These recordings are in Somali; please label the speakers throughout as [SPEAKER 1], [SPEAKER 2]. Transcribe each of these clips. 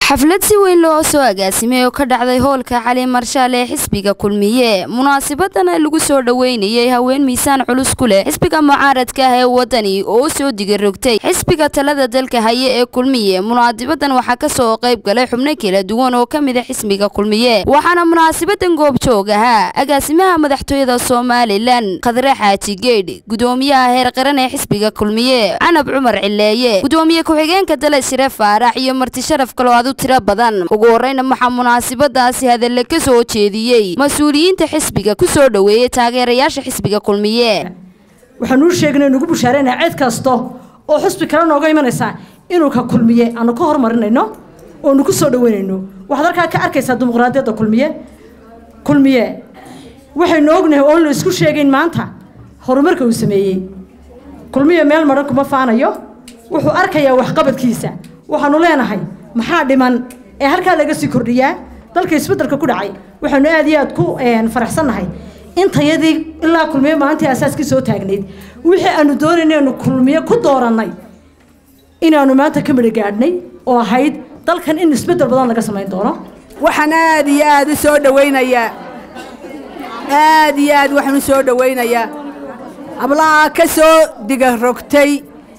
[SPEAKER 1] xaflad si weyn loo soo agaasimay oo ka dhacday hoolka cali marshaal ee xisbiga kulmiye munaasabadana lagu soo dhoweynayay haween miisaan culus ku leh xisbiga mucaaradka ah ee wadani oo soo digarogtay xisbiga talada dalka haye ee kulmiye munaasabadan waxaa kasoo qayb galay xubno kala duwan oo ka mid a xisbiga kulmiye waxaana munaasabadan goobjoog ahaa agaasimaha madaxtooyada somalilan khadre xaaji geydh gudoomiyaha heer qaran ee xisbiga kulmiye canab cumar cileeye gudoomiye ku-xigeenka dale shire faarax iyo marti sharaf kaloo adu tiro badan ugu horeyna waxaa munaasabadaasi hadalla ka soo jeediyey mas-uuliyiinta xisbiga ku soo dhoweeyey taageerayaasha xisbiga kulmiye
[SPEAKER 2] waxaanu u sheegnay nugu bushaarayna cid kasta oo xusbi kale nooga imanaysaa inuu ka kulmiye aanu ka hormarinayno oonu ku soo dhaweynayno waxaad halkaa ka arkaysaa dimuqraadiyadda kulmiye kulmiye waxaynu ognahay oon la isku sheegayn maanta horumarka uu sameeyey kulmiye meel maran kuma faanayo wuxuu arkayaa waxqabadkiisa waxaanu leenahay maxaa dhiman ee halkaa laga sii kordhiyaa dalka isbeddelka ku dhacay waxaanu aad iyo aad ku faraxsannahay intayadii ilaa kulmiye maalintii asaaskii soo taagnayd wixii aanu doonaynaanu kulmiye ku doorannay inaanu maanta ka midho gaadhnay oo ahayd dalkan in isbeddel badan laga samayn doono
[SPEAKER 3] waxaan aad iyo aad u soo dhawaynayaa aad iyo aad waxaan u soo dhawaynayaa hablaha ka soo digarogtay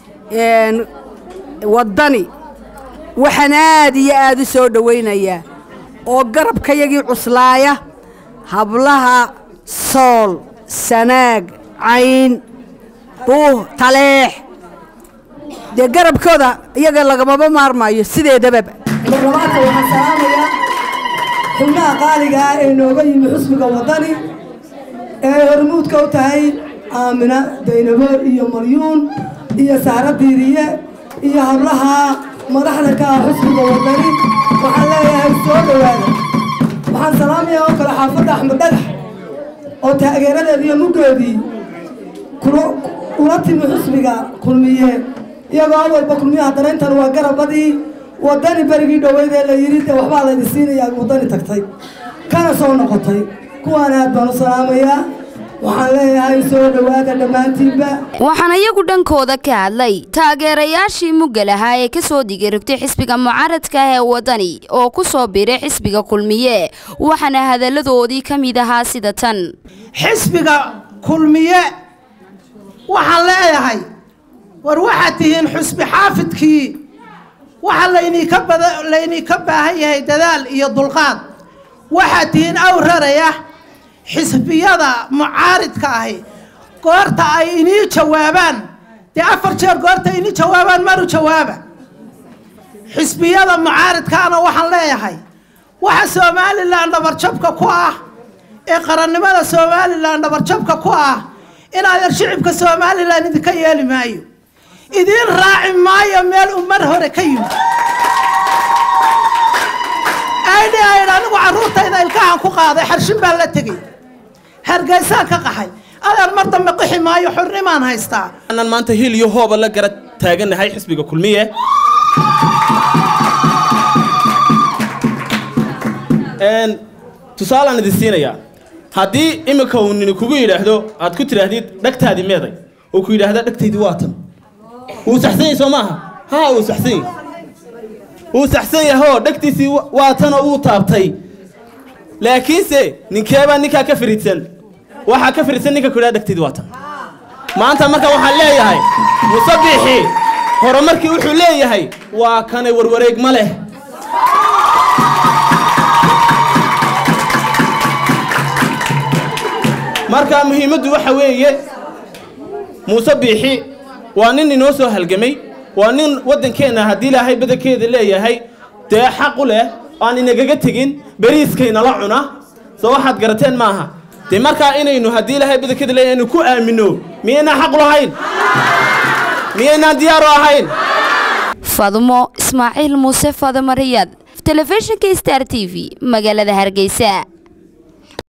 [SPEAKER 3] waddani waxaan aad iyo aad u soo dhawaynayaa oo garabkayagii cuslaaya hablaha sool sanaag cayn buuh taleex dee garabkooda iyaga lagamaba maarmaayo sideedababa
[SPEAKER 4] barlamaanka waxaan salaamayaa xubnaha qaaliga ah ee nooga yimi xusbiga waddani ee hormuudka u tahay aamina daynabo iyo maryuun iyo saara diiriye iyo hablaha madaxda ka ah xusbiga waddani waxaan leeyahay soo dhowaada waxaan salaamayaa oo kale xaafadda axmed dhagax oo taageeradeed iyo muggeedii ula timi xusbiga kulmiye iyagoo awalba kulmiyaha darayntan waa garabadii waddani berigii dhoweyd ee la yidhi dee waxbaa laydi siinayaa waddani tagtay kana soo noqotay kuwaan aad baan u salaamayaa waxaan leeyahay soo dhowaada dhammaantiinba
[SPEAKER 1] waxaana iyagu dhankooda ka hadlay taageerayaashii muggal ahaa ee ka soo digarogtay xisbiga mucaaradka ah ee waddani oo ku soo biray xisbiga kulmiye waxaana hadalladoodii ka mid ahaa sida tan
[SPEAKER 5] xisbiga kulmiye waxaan leeyahay war waxaad tihiin xusbi xaafidkii waxaa laydinka baahan yahay dadaal iyo dulqaad waxaad tihiin awraraya xisbiyada mucaaridka ahi goorta ay inii jawaabaan dee afar jeer goorta inii jawaabaan maru jawaaba xisbiyada mucaaridkaana waxaan leeyahay waxa somalilan dhabarjabka ku ah ee qarannimada somalilan dhabarjabka ku ah inaadan shicibka somalilan idinka yeeli maayo idiin raaci maayo meel uu mar hore ka yimid aydhi aydh anigu carruurtayda ilkahan ku qaaday xarshin baan la tegey hargeysaan ka qaxay adaan mar dambe qixi maayo xurnimaan haystaa
[SPEAKER 6] anaan maanta hil iyo hooba la gara taaganahay xisbiga kulmiye tusaalaan idin siinayaa haddii iminka uu nini kugu yidhaahdo aad ku tidhaahdid dhagtaadii meeday uu ku yidhaahda dhagtaydii waa tan wuu saxsan yahay soo maaha haa wuu saxsan yahay wuu saxsan yahoo dhegtiisii waa tanoo uu taabtay laakiinse ninkeebaa ninkaa ka firidsan waxaa ka firidsan ninka ku yidhahda dhegtaydii waa tan maanta marka waxaan leeyahay musabixi horumarkii wuxuu leeyahay waa kanay warwareeg ma leh marka muhiimaddu waxa weeye muuse biixi waa nin inoo soo halgamay waa nin waddankeenna haddii ilaahay badankeeda leeyahay dee xaq u leh aan inagaga tegin beriiskaynala cuna soo waxaad garateen maaha dee markaa inaynu haddii ilaahay badankeeda leeyahay inu ku aaminno miyaynaan xaq u lahayn miyaynaan diyaar u ahayn
[SPEAKER 1] fadumo ismaaciil muuse fadumo riyad telefishinka star t v magaalada hargeysa